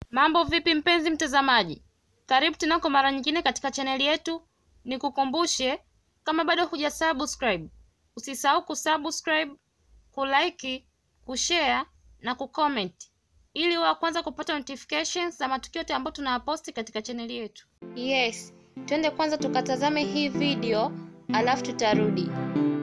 Mambo vipi mpenzi mtazamaji, karibu tena kwa mara nyingine katika chaneli yetu. Nikukumbushe, kama bado huja subscribe, usisahau kusubscribe, kulike, kushare na kucomment ili wa kwanza kupata notifications za matukio yote ambayo tunayaposti katika chaneli yetu. Yes, twende kwanza tukatazame hii video alafu tutarudi.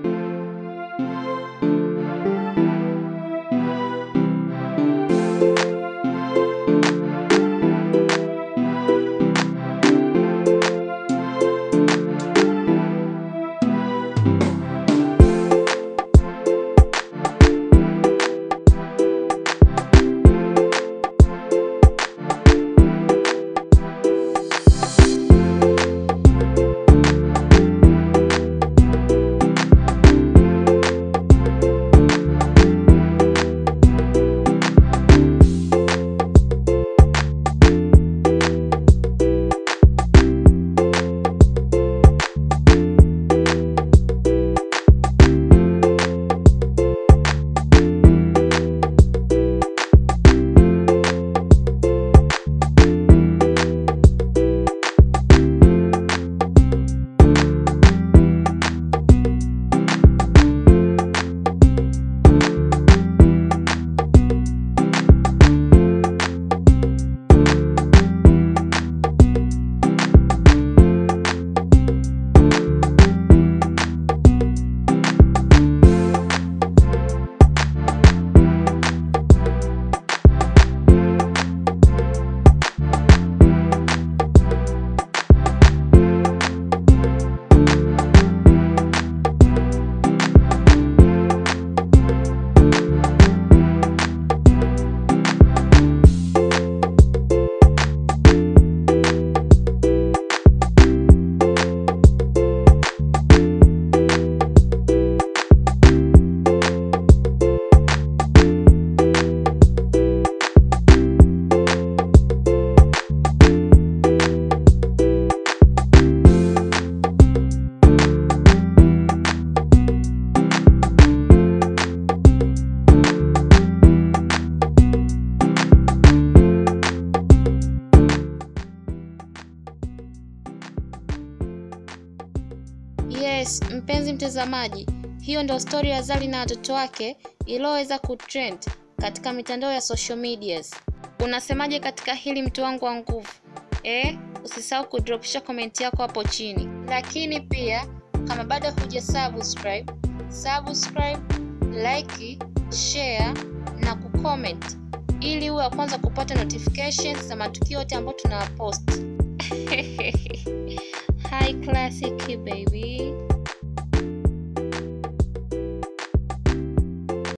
Yes, mpenzi mtazamaji, hiyo ndio stori ya Zari na watoto wake iliyoweza kutrend katika mitandao ya social medias. Unasemaje katika hili mtu wangu wa nguvu? Eh, usisahau kudropisha komenti yako hapo chini, lakini pia kama bado huja subscribe, subscribe, like, share na kucomment ili uwe wa kwanza kupata notifications za matukio yote ambayo tunawapost. High classic baby.